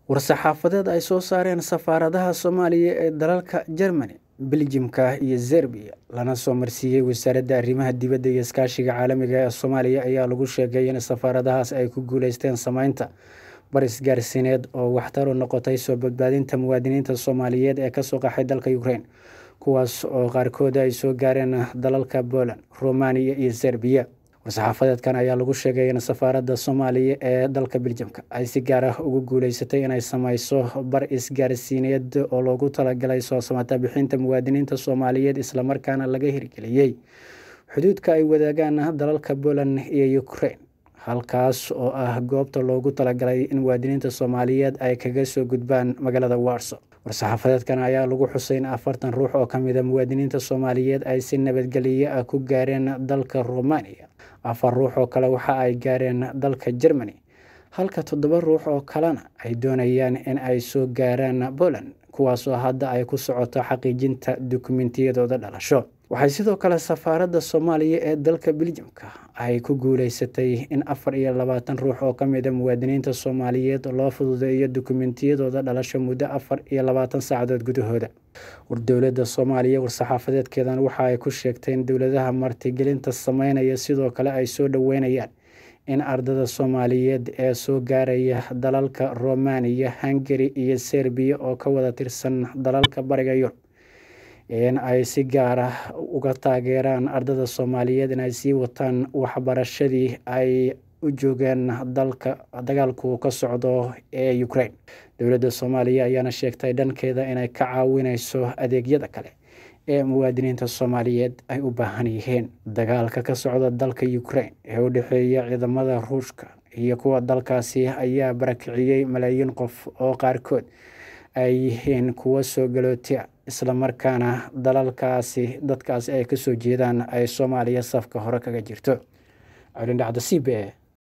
war-saxaafadeed ay soo saareen safaaradaha soomaaliya ee dalalka germany beljimka iyo zerbiya lana soo marsiiyey wasaaradda arrimaha dibadda iyo iskaashiga caalamiga ee soomaaliya ayaa lagu sheegay in safaaradahaas ay ku guuleysteen sameynta baris gaarsiineed oo waxtar u noqotay soo badbaadinta muwaadiniinta soomaaliyeed ee kasoo qaxay dalka ukraine kuwaas oo qaarkood ay soo gaareen dalalka poland romaniya iyo serbiya war-saxaafadeedkan ayaa lagu sheegay in safaaradda soomaaliya ee dalka beljamka ay si gaar ah ugu guuleysatay inay sameyso bar isgaarsiineed oo loogu talagalay soo samata bixinta muwaadiniinta soomaaliyeed islamarkaana laga hirgeliyey xuduudka ay wadaagaan dalalka poland iyo ukraine halkaas oo ah goobta loogu talagalay in muwaadiniinta soomaaliyeed ay kaga soo gudbaan magaalada warso war-saxaafadeedkan ayaa lagu xusay in afartan ruux oo kamida muwaadiniinta soomaaliyeed ay si nabadgelyo ah ku gaareen dalka romaniya afar ruux oo kale waxa ay gaareen dalka germany halka toddoba ruux oo kalena ay doonayaan in ay soo gaaraan poland kuwaasoo hadda ay ku socoto xaqiijinta dukumentiyadooda dhalasho waxay sidoo kale safaaradda soomaaliya ee dalka beljamka ay ku guuleysatay in afar iyo labaatan ruux oo kamida muwaadiniinta soomaaliyeed loo fududeeyo dukumentiyadooda dhalasho muddo afar iyo labaatan saacadood gudahooda war dowladda soomaaliya war-saxaafadeedkeedan waxa ay ku sheegtay in dowladaha martigelinta sameynaya sidoo kale ay soo dhoweynayaan in ardada soomaaliyeed ee soo gaaraya dalalka romaniya hungari iyo serbiya oo ka wada tirsan dalalka bariga yurub in ay si gaar ah uga taageeraan ardada soomaaliyeed in ay sii wataan waxbarashadii ay u joogeen dalka dagaalku ka socdo ee ukraine dowladda soomaaliya ayaana sheegtay dhankeeda inay ka caawineyso adeegyada kale ee muwaadiniinta soomaaliyeed ay u baahan yihiin dagaalka ka socda dalka ukraine ee u dhexeeya ciidamada ruushka iyo kuwa dalkaasi ayaa barakiciyey malaayiin qof oo qaarkood ay yihiin kuwo soo galootia islamarkaana dalalkaasi dadkaasi ay kasoo jeedaan ay soomaaliya safka hore kaga jirto colindhacda c b e